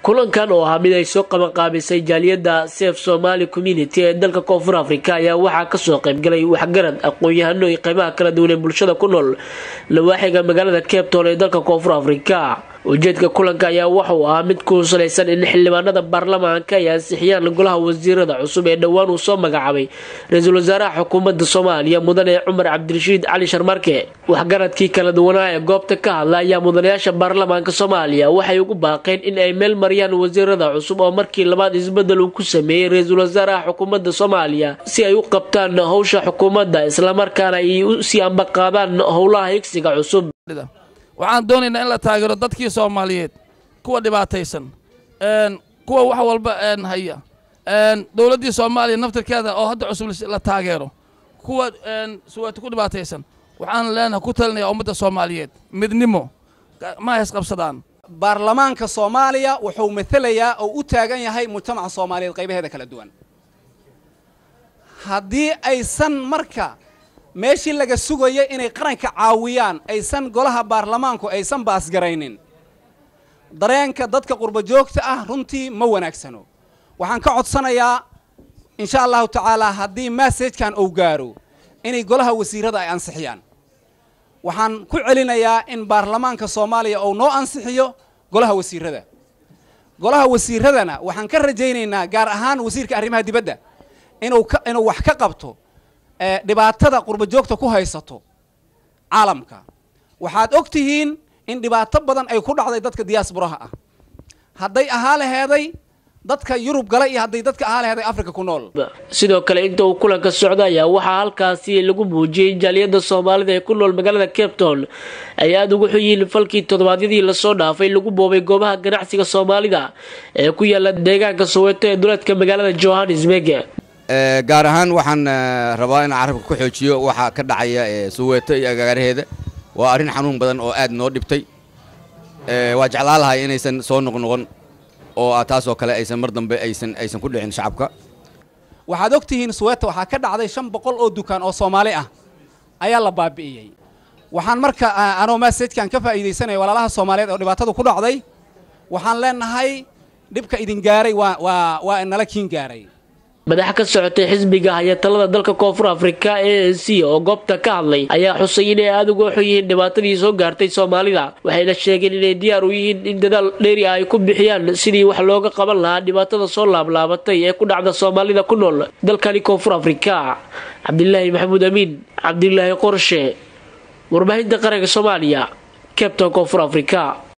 kulankan oo ahaa mid ay soo qabanqaabisay jaaliyadda sef somali community ee dalka koonfur africa ayaa waxaa kasoo qaybgalay waxgarad aqoon-yahano iyo qeybaha kala duwan ee bulshada ku nool lawaaxiga magaalada cape town ee dalka koonfur africa ujeedka kulanka ayaa waxauu ahaa mid ku salaysan in xildhibaanada baarlamaanka ay ansixiyaan golaha wasiirada cusub ee dhowaan uu soo magacaabay ra-iisul wasaaraha xukuumadda soomaaliya mudane cumar cabdirashiid cali sharmarke waxgaradkii kala duwanaa ee goobta ka hadla ayaa mudanayaasha baarlamaanka soomaaliya waxay ugu baaqeen in ay meel mariyaan wasiirada cusub oo markii labaad isbedel uu ku sameeyey ra-iisul wasaaraha xukuumadda soomaaliya si ay u qabtaan howsha xukuumadda islamarkaana ay usii ambaqaadaan howlaha higsiga cusub waxaan doonaynaa in la taageero dadkii soomaaliyeed kuwa dhibaataysan kuwa wax walba haya dowladdii soomaaliya naftirkeeda oo hadda cusub la taageero kuwa suwaati ku dhibaataysan waxaan leenahay ku talinaya ummadda soomaaliyeed midnimo ma haysqabsadaan baarlamaanka soomaaliya wuxuu matelayaa oo u taagan yahay mujtamaca soomaaliyeed qaybaheeda kala duwan haddii aysan marka meeshii laga sugaya inay qaranka caawiyaan aysan golaha baarlamaanku aysan baasgaraynin dareenka dadka qurba joogta ah runtii ma wanaagsano waxaan ka codsanayaa insha allahu tacaalaa haddii massajkan uu gaaro inay golaha wasiirada ay ansixiyaan waxaan ku celinayaa in baarlamaanka soomaaliya uu noo ansixiyo golaha wasiirada golaha wasiiradana waxaan ka rajaynaynaa gaar ahaan wasiirka arrimaha dibadda inuu inuu wax ka qabto dhibaatada qurba joogta ku haysato caalamka waxaad og tihiin in dhibaato badan ay ku dhacday dadka diyaasburaha ah hadday ahaa laheeday dadka yurub gala iyo hadday dadka ahaa laheeday africa ku nool sidoo kale inta uu kulanka socda ayaa waxaa halkaasi lagu muujiyey jaaliyadda soomaalida ee ku nool magaalada cape town ay aada ugu xunyihiin falkii toddobaadyadii lasoo dhaafay lagu boobay goobaha ganacsiga soomaalida ee ku yaala deegaanka soweeto ee duleedka magaalada johannesburg gaar ahaan waxaan rabaa inaan carabka ku xoojiyo waxaa ka dhacaya suweeto iyo agaaraheeda waa arrin xanuun badan oo aad noo dhibtay waa jeclaa lahay inaysan soo noqnoqon oo taasoo kale aysan mar dambe aysan aysan ku dhicin shacabka waxaad og tihiin suweeto waxaa ka dhacday shan boqol oo dukaan oo soomaali ah ayaa la baabi'iyey waxaan marka anoo massajkan ka faa'iidaysanaya walaalaha soomaaliyeed oo dhibaatadu ku dhacday waxaan leenahay dhibka idin gaaray waa waa waa nala kiin gaaray madax ka socotay xisbiga hayatalada dalka koonfur afrika a n c oo goobta ka hadlay ayaa xusay inay aada uga xun yihiin dhibaatadii soo gaartay soomaalida waxayna sheegeen inay diyaar u yihiin in dadaal dheeri ah ay ku bixiyaan sidii wax looga qaban lahaa dhibaatada soo laablaabatay ee ku dhacda soomaalida ku nool dalkani koonfur afrika cabdilaahi maxamuud amiin cabdilaahi qorshe warbaahinta qaranka soomaaliya cabton koonfur afrika